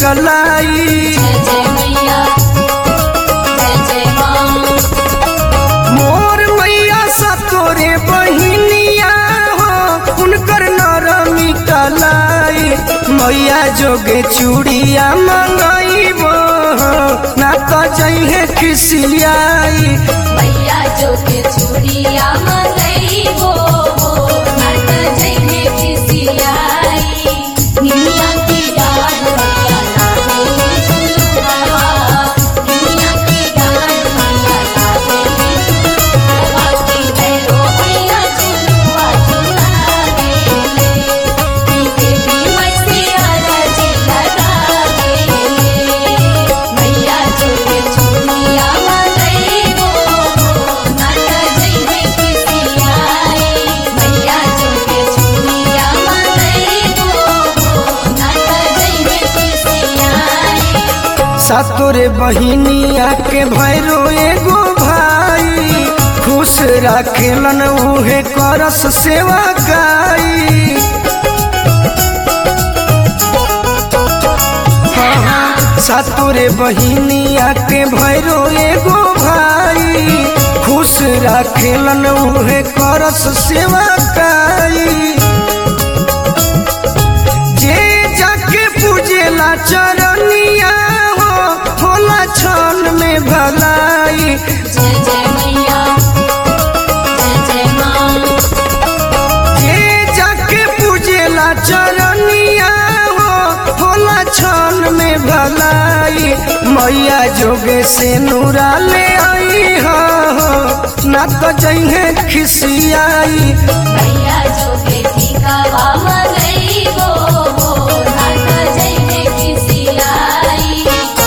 चलाई जय जय मैया जय जय माँ मोर मैया सतोरे बहिनिया हो उनकर नरमी कलाई मैया जोगे चूड़िया मंगईबो ना तो जइहे खिसियाई मैया जो के चूड़िया मंगई वो नाट जइने खिसियाई निमिया की डाल मैया लागे झुलुआ निमिया की डाल मैया लागे झुलुआ की भैरो मैया झुलुआ झुलागे की देवी मैसिया रजी लगागे मैया जो के चूड़िया मंगई वो नाट जइने खिसियाई मैया जो के चूड़िया मंगई वो नाट जइने खिसियाई सतोरे बहिनिया के भैरो एगो भाई खुश राखेलन उहे करस सेवा काई सतोरे बहिनिया के भैरो एगो भाई खुश राखेलन उहे करस सेवा काई जे जाके पूजेला चरनिया हो होला क्षण में भलाई जय जय मैया जय जय माँ जे जाके पूजेला चरनिया हो होला क्षण में भलाई मैया जोगे से नूरा ले आई हो ना तो जइहे खिसियाई मैया जो के ठिकावा मंगई वो नाट जइने खिसियाई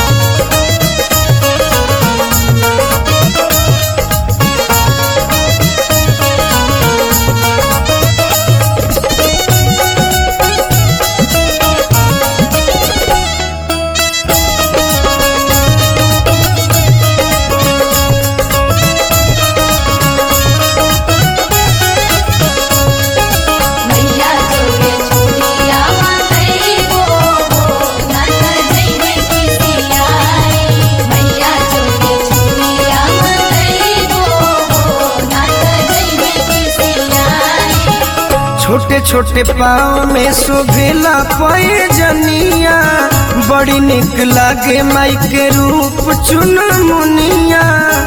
मैया जो के चूड़िया मंगई वो नाट जइने खिसियाई मैया जो के चूड़िया मंगई वो नाट जइने खिसियाई छोटे छोटे पाँव में शोभेला पए जनिया बड़ी निक लागे माई के रूप चुन मुनिया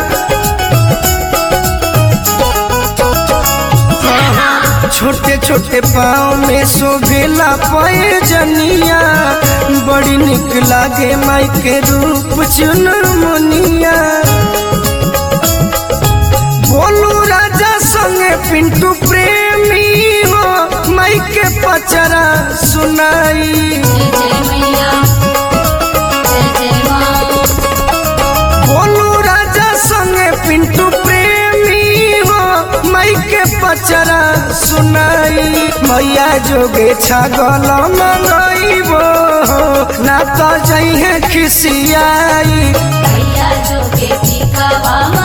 छोटे छोटे पाँव में शोभेला पए जनिया बड़ी निक लागे माई के रूप चुन मुनिया बोलू राजा संगे पिंटू प्रेमी हो माई के पचरा सुनाई जय जय मैया जय जय माँ बोलू राजा संगे पिंटू प्रेमी हो माई के पचरा सुनाई मैया जोगे छागल मंगईबो ना तो जइहे खिसियाई मैया जो के ठिकावा